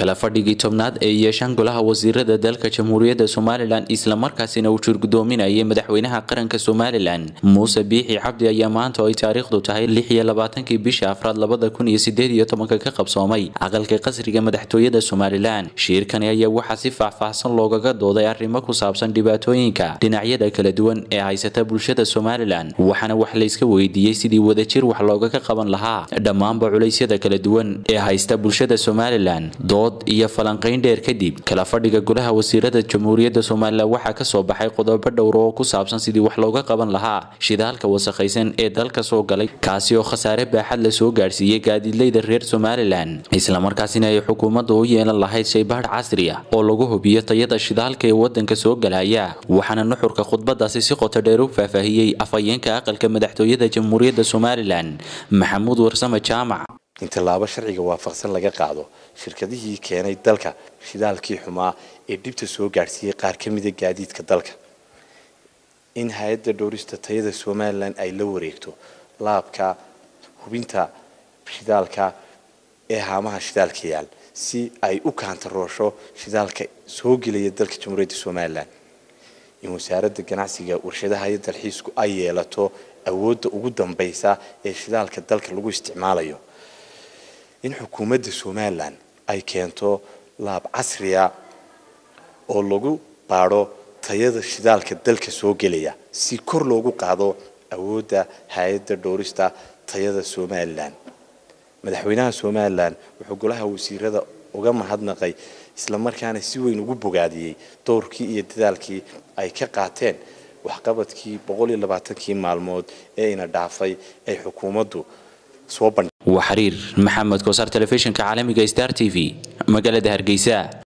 kala fadhigii tobnaad ee yeeshaan golaha wasiirada dalka jamhuuriyadda somalilan islamarkaasina uu jurgudoominayay madaxweynaha qaranka somalilan muuse biixi cabdi ayaa maanta oo ay taariikhdu tahay lix iyo labaatankii bisha afraad labada kun iyo sideed iyo tobanka ka qabsoomay aqalka qasriga madaxtooyada somalilan shiirkani ayaa waxaa si faahfaahsan loogaga dooday arrimo ku saabsan dhibaatooyinka dhinacyada kala duwan ee haysata bulshada somalilan waxaana wax layska weydiiyey sidii wadajir wax loogaga qaban lahaa dhammaanba culeysyada kala duwan ee haysta bulshada somalilan dood iyo falanqayn dheer kadib kala fadhiga golaha wasiirada jamhuuriyadda somalilan waxaa kasoo baxay qodobo dhowr oo ku saabsan sidii wax looga qaban lahaa shidaalka wasakhaysan ee dalka soo galay kaasi oo khasaare baaxad la soo gaadhsiiyey gaadiidleyda reer somalilan islamarkaasina ay xukuumadda u yeelan lahayd shaybaadh casri ah oo lagu hubiyo tayada shidaalka ee wadanka soo galaya waxaana nuxurka khudbadaasi si qoto dheer u faahfaahiyey afhayeenka aqalka madaxtooyada jamhuuriyadda somalilan maxamuud warsame jaamac in tallaabo sharciga waafaqsan laga qaado shirkadihii keenay dalka shidaalkii xumaa ee dhibta soo gaadhsiiyey qaar ka mida gaadiidka dalka in hay-adda dhowrista tayada somalilan ay la wareegto laabka hubinta shidaalka ee haamaha shidaalka yaal si ay u kaantaroosho shidaalka soo gelaya dalka jamhuuriyadda somalilan in wasaaradda ganacsiga warshadaha iyo dalxiisku ay yeelato awoodda ugu dambaysa ee shidaalka dalka lagu isticmaalayo in xukuumadda somalilan ay keento laab casriya oo lagu baadho tayada shidaalka dalka soo gelaya si kor loogu qaado awoodda hay-adda dhowrista tayada somalilan madaxweynaha somalilan wuxuu golaha wasiirada uga mahadnaqay islamarkaana si weyn ugu bogaadiyey dowrkii iyo dadaalkii ay ka qaateen waxqabadkii boqol iyo labaatankii maalmood ee ina dhaafay ay xukuumaddu soo bandhig waa xiriir maxamed kosaar telefishinka caalamiga star t v magaalada hargeysa